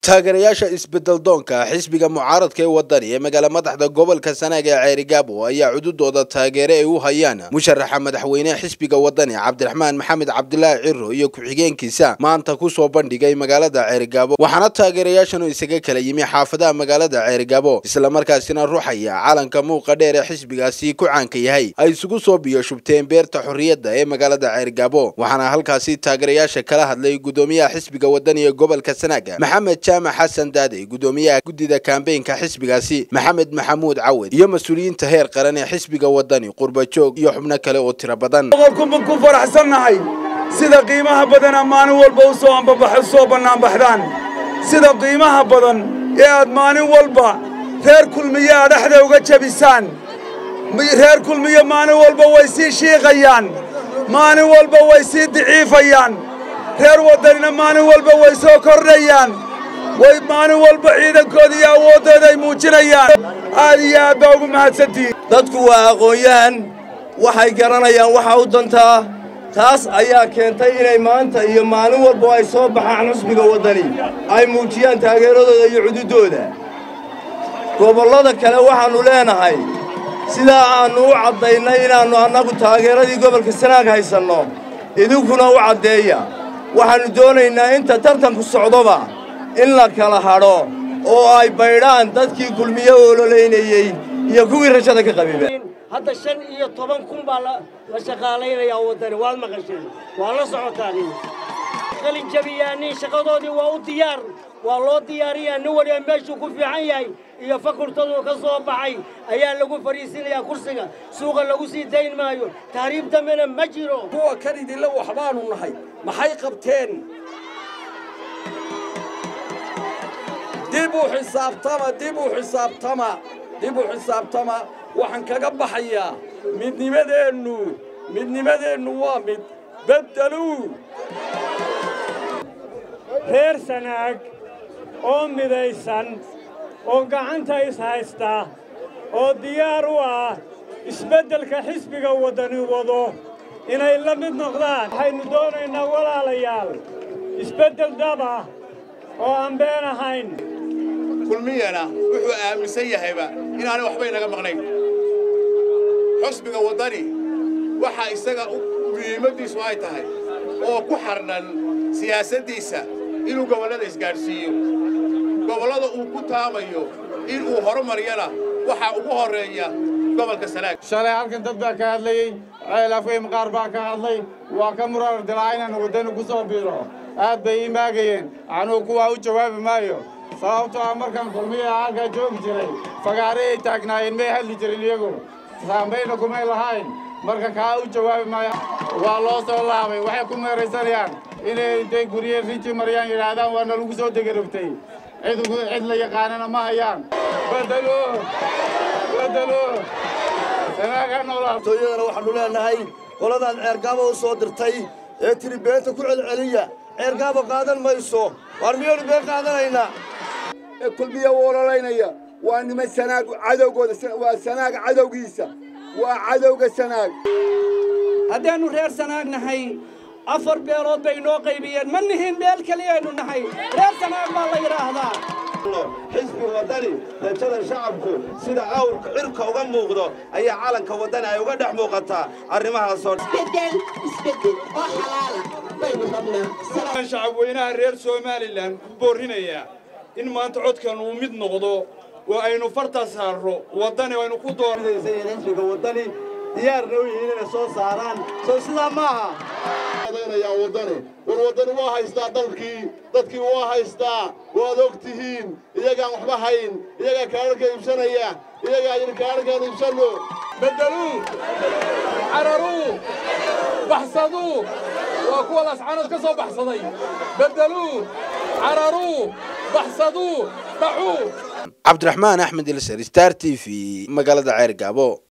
taageerayaasha isbedel doonka xisbiga mucaaradka ee wadani ee magaala madaxda gobolka sanaag ee ceerigaabo ayaa cududooda taageere ay u hayaan musharaxa madaxweyneha xisbiga wadani cabdiraxmaan maxamed cabdilaahi ciro iyo ku-xigeenkiisa maanta kusoo bandhigay magaalada ceerigaabo waxaana taageerayaashanu isaga kala yimi xaafadaha magaalada ceerigaabo islamarkaasina ruxaya calanka muuqa dheer ee xisbigaasi ku caanka yahay ay isugu soo biyo shubteen beerta xorriyadda ee magaalada ceerigaabo waxaana halkaasi taageerayaasha kala hadlay gudoomiyaha xisbiga wadani ee gobolka sanaag maxamed jaamac xasan daadey gudoomiyaha guddida kambeynka xisbigaasi maxamed maxamuud cawed iyo mas-uuliyiinta heer qaran ee xisbiga wadani qurbajoog iyo xubno kale oo tiro badan boqolkunban ku faraxsannahay sida qiimaha badana maalin walba u soo ambabax u soo bannaanbaxdaan sida qiimaha badan ee aad maalin walba reer kulmiye a dhexda uga jebisaan reer kulmiye maalin walba way sii shiiqayaan maalin walba way sii daciifayaan reer waddanina maalin walba way soo kordhayaan way maalin walba ciidankooda iyo awooddooda ay muujinayaan aad iyo aad baa ugu mahadsantihiin dadku waa aqoon-yahan waxay garanayaan waxa u dantaa taas ayaa keentay inay maanta iyo maalin walba ay soo baxaan xusbiga waddani ay muujiyaan taageeradooda iyo cududooda gobollada kale waxaannu leenahay sidaa aannu u caddaynay inaannu annagu taageeradii gobolka sanaag haysanno idinkuna u caddeeya waxaannu doonaynaa inta tartanku socdoba in la kala hadho oo ay baydhaan dadkii kulmiye ololaynayey iyo kuwii rajada ka qabiba hadda shan iyo toban kun baa la shaqaalaynayaa waddani waad maqasheen waa la socotaan qalin jabiyaanin shaqadoodii waa u diyaar waa loo diyaariyaa nin waliba meeshuu ku fiican yahay iyo fakultaduu ka soo baxay ayaa lagu fadhiisinayaa kursiga suuqa lagu sii dayn maayo tahriib dambena ma jiro kuwa kan idinla waxbaanu nahay maxay qabteen dib u xisaabtama dib u xisaabtama dib u xisaabtama waxaan kaga baxayaa midnimadeennu midnimadeennu waa mid beddeluu reer sanaag oo midaysan oo gacanta is haysta oo diyaar u ah isbeddelka xisbiga waddani wado inay la mid noqdaan waxaynu doonaynaa walaalayaal isbeddel dhaba oo aan been ahayn kulmiyana wuxuu aaminsan yahayba inaanay waxba inaga maqnayn xusbiga waddani waxaa isaga muhiimaddiisu ay tahay oo ku xardhan siyaasaddiisa inuu gobollada isgaadhsiiyo gobollada uu ku taamayo inuu horumaryana waxaa ugu horreeya gobolka sanaag shalay halkan dad baa ka hadlayey ceel afweym qaar baa ka hadlay waa ka murar dilaa inaan waddani ku soo biiro aad bay ii maagayeen anuu kuwaa u jawaabi maayo sababtoo ah markaan kulmiyaha halkaa joogi jiray fagaare ay taagnaayeen may hadli jirin iyagu saambayna kumay lahayn marka kaa u jawaabi maayo waa loo soo laabay waxay ku meeraysanayaan inay intay gurye rinji maryaan yidhaahdaan waa nalagu soo degarogtay cid cid la yaqaanana ma hayaan bedelo bedelo sanaaga noolaa tooyadana waxaannu leenahay qoladaad ceergaaba u soo dirtay ee tiri beenta ku celceliya ceergaaba qaadan mayso waar miyaynu been qaadanaynaa ee kulmiye u ololaynaya waa niman sanaag cadowgooda waa sanaag cadowgiisa waa cadowga sanaag haddaannu reer sanaag nahay afar beelood bay inoo qaybiyeen ma nihin beel keliyaynu nahay reer sanaag baa la yidhaahdaa xisbi waddani rajada shacabku sida awrka cirka uga muuqdo ayaa calanka waddani ay uga dhex muuqataa arrimahaasoo shacab weynaha reer somalilan ku boorrinayaa in maanta codkan uu mid noqdo oo aynu farta saarro waddani aynu ku doorxisbiga waddani diyaarna u yihiin inay soo saaraan soo sidaa maaha waddani war waddani waa haystaa dalkii dadkii waa haystaa waad og tihiin iyagaan waxba hayn iyagaa kaadharka iibsanaya iyagaa yidhi kaadharkaan iibsanno beddeluu cararuu baxsaduu waa kuwa lascanood ka soo baxsaday beddeluu cararuu baxsaduu dhacuu cabdiraxmaan axmed ilser star t v magaalada ceer gaabo